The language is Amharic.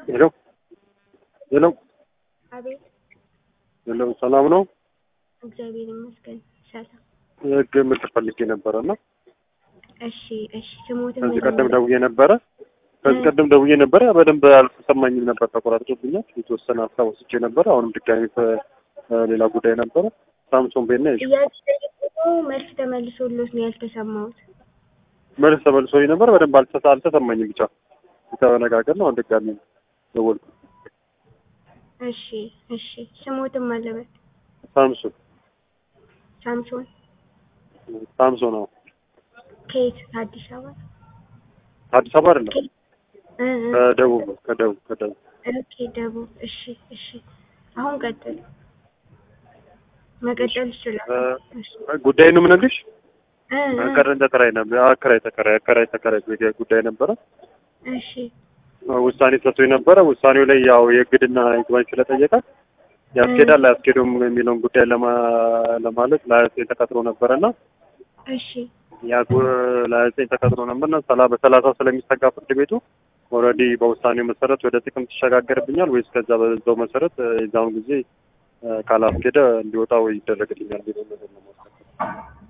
ሄሎ ሄሎ አቤት ሄሎ፣ ሰላም ነው? እግዚአብሔር ይመስገን ሰላም። ህግ ምክር ፈልጌ ነበረ እና እሺ እሺ ስሞትን ከዚህ መጀመሪያ- ቀደም ደውዬ ነበረ ከዚህ ቀደም ደውዬ ነበረ። በደንብ አልተሰማኝም ነበር፣ ተቆራርጦብኛል። የተወሰነ ሀሳብ ወስጄ ነበረ። አሁንም ድጋሚ ሌላ ጉዳይ ነበረ። ሳምሶን ቤት ነኝ። ጥያቄ ጠይቆ መልስ ተመልሶሎት ነው ያልተሰማሁት። መልስ ተመልሶኝ ነበር። በደንብ አልተሰ- አልተሰማኝም። ብቻ የተነጋገር ነው። አሁን ድጋሚ ደወልኩ። እሺ እሺ ስሞትን ማለበት ሳምሶን ሳምሶን ሳምሶን ነው። ከየት ከአዲስ አበባ አዲስ አበባ አይደለም፣ እ እ ከደቡብ ነው። ከደቡብ ከደቡብ ኦኬ ደቡብ እሺ እሺ አሁን ቀጥል መቀጠል ይችላል እሺ ጉዳይ ነው የምነግርሽ። እ እ ቀረን ተከራይ ነበር። አከራይ ተከራይ አከራይ ተከራይ ጉዳይ ነበረ። እሺ ውሳኔ ሰጥቶኝ ነበረ። ውሳኔው ላይ ያው የእግድና ይግባኝ ስለጠየቀ ያስኬዳል አያስኬደውም የሚለውን ጉዳይ ለማ- ለማለት ለሀያ ተቀጥሮ ነበረና እሺ ያ ለሀያ ተቀጥሮ ነበርና ሰላ በሰላሳ ስለሚሰጋ ፍርድ ቤቱ ኦልሬዲ በውሳኔው መሰረት ወደ ጥቅምት ይሸጋገርብኛል ወይስ ከዛ በዛው መሰረት የዛውን ጊዜ እ፣ ካላስኬደ እንዲወጣ ወይ ይደረግልኛል የሚለው ነገር ነው የማስረዳው።